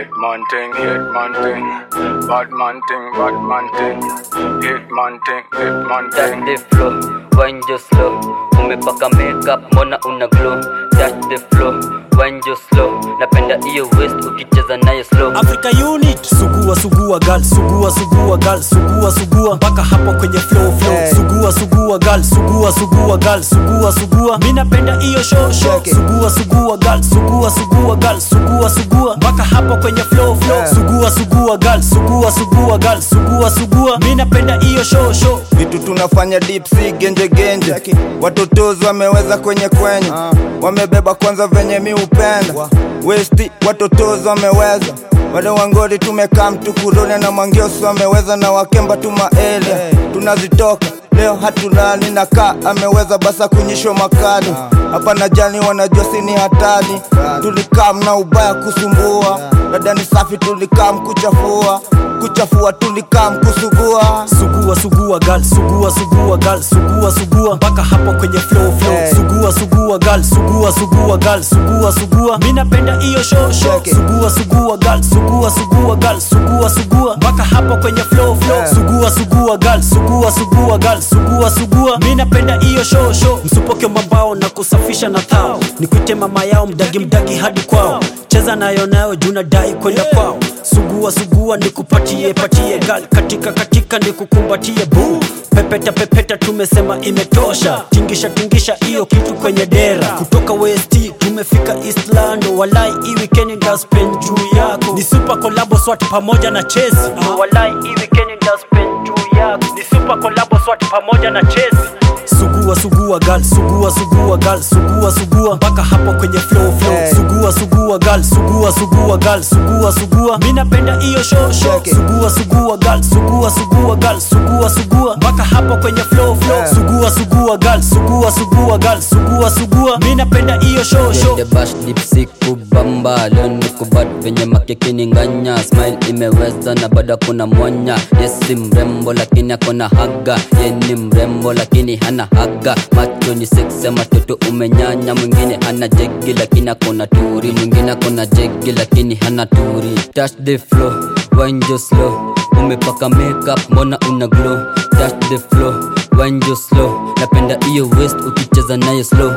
man thing, hit man thing, bad man thing, bad man thing, hit man thing, hit man Touch thing. the flow, wind just slow Umepaka makeup, mbona una glow Touch the flow, wind just slow Napenda iyo waist ukicheza nayo slow Africa Unit Sugua sugua gal sugua sugua gal sugua sugua mpaka hapo kwenye flow flow Hey. sugua sugua gal sugua sugua gal sugua sugua mimi napenda hiyo show show Check it. sugua sugua gal sugua sugua gal sugua sugua mpaka hapo kwenye flow flow Yeah. sugua sugua gal sugua sugua gal sugua sugua mimi napenda hiyo show show vitu tunafanya deep sea genje genje watotozi wameweza kwenye kwenye wamebeba kwanza venye mi upenda westi watotozi wameweza wale wangori tumekaa mtukurone na mangiosi wameweza na wakemba tumaele tunazitoka leo hatulani na kaa ameweza basa kunyishwa makali hapa na jani wanajua sini hatari tulikaa mna ubaya kusumbua dada ni safi tulikaa mkuchafua kuchafua tulikaa mkusugua sugua sugua gal sugua sugua gal sugua sugua mpaka hapo kwenye flow flow Hey. sugua sugua gal sugua sugua gal sugua sugua mimi napenda hiyo show show Check it. sugua sugua gal sugua sugua gal sugua sugua mpaka hapo kwenye flow flow Yeah. sugua sugua gal sugua sugua gal sugua sugua mimi napenda hiyo show show msupoke mabao na kusafisha na thao nikuite mama yao mdagi mdagi hadi kwao cheza nayo nayo juu nadai kwenda kwao sugua sugua nikupatie patie gal katika katika nikukumbatie buu pepeta pepeta tumesema imetosha tingisha tingisha hiyo kitu kwenye dera kutoka west tumefika eastland walai hii weekend ndaspend juu yako ni super collabo swat pamoja na chesi walai hii weekend ndaspend juu yako ni super collabo swat pamoja na chesi sugua sugua gal sugua sugua gal sugua sugua mpaka hapo kwenye flow flow Hey. sugua sugua gal sugua sugua gal sugua sugua mimi napenda hiyo show show Check it. sugua sugua gal sugua sugua gal sugua sugua mpaka hapo kwenye flow flow Yeah. sugua sugua gal sugua sugua gal sugua sugua mimi napenda hiyo show show The bash deep siku bamba leo niko bad venye makeke ni nganya smile imeweza na bado kuna mwanya yes si mrembo lakini akona haga ye ni mrembo lakini hana haga macho ni seksi ya matoto umenyanya mwingine hana jegi lakini akona turi mwingine akona jegi lakini hana turi touch the flow wine just slow umepaka makeup mbona una glow touch the flow wine just slow napenda iyo waist ukicheza nayo slow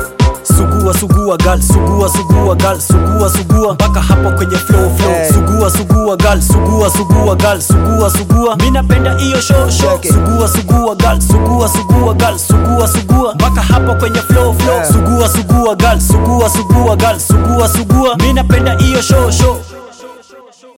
sugua sugua gal sugua sugua gal sugua sugua mpaka hapo kwenye flow flow Hey. sugua sugua gal sugua sugua gal sugua sugua mimi napenda hiyo show show Check it. sugua sugua gal sugua sugua gal sugua sugua mpaka hapo kwenye flow flow Yeah. sugua sugua gal sugua sugua gal sugua sugua mimi napenda hiyo show show